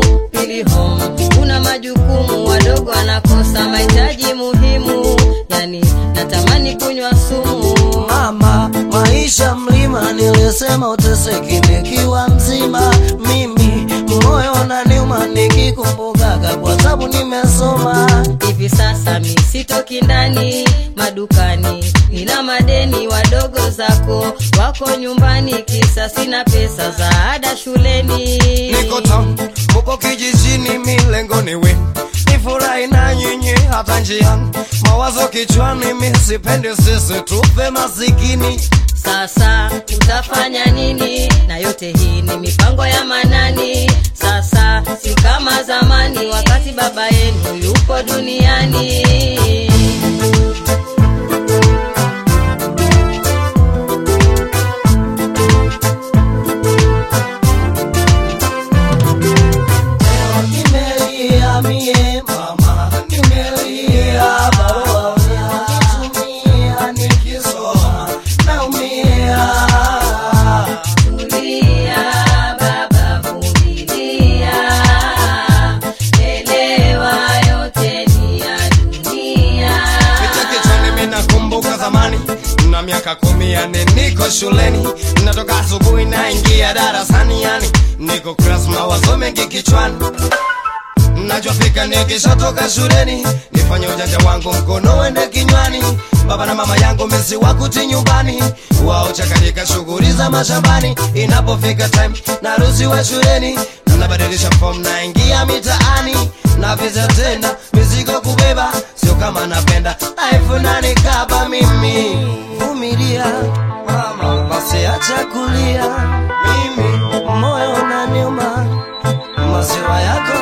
pili home kuna majukumu wadogo anakosa mahitaji muhimu yani natamani kunywa sumu mama maisha mlima nilisema uteseki nikiwa mzima mimi moyo unaniuma nikikumbukaga kwa sababu nimesoma hivi sasa mi sitoki ndani madukani nina madeni wadogo zako wako nyumbani kisa sina pesa za ada shuleni niko town mupo kijijini milengoni wenu nifurahi na nyinyi hata njiani mawazo kichwani mi sipendi sisi tupe masikini sasa utafanya nini na yote hii ni mipango ya manani sasa si kama zamani wakati baba yenu yupo duniani nimelia mie mama nimelia barua nikitumia nikisoma naumia Tulia baba, vumilia, elewa yote ni ya dunia. Kichwa kichwani mimi nakumbuka zamani na miaka kumi yani niko shuleni natoka asubuhi naingia darasani yani niko class mawazo mengi kichwani najua fika nikishatoka shuleni nifanye ujanja wangu mkono wende kinywani baba na mama yangu mesi wakuti nyumbani wao chakanyika shughuli za mashambani inapofika time naruhusiwa shuleni nabadilisha form naingia mitaani na visa tena mizigo kubeba sio kama napenda life nanikaba mimi vumilia mama basi acha kulia mimi moyo unaniuma maziwa yako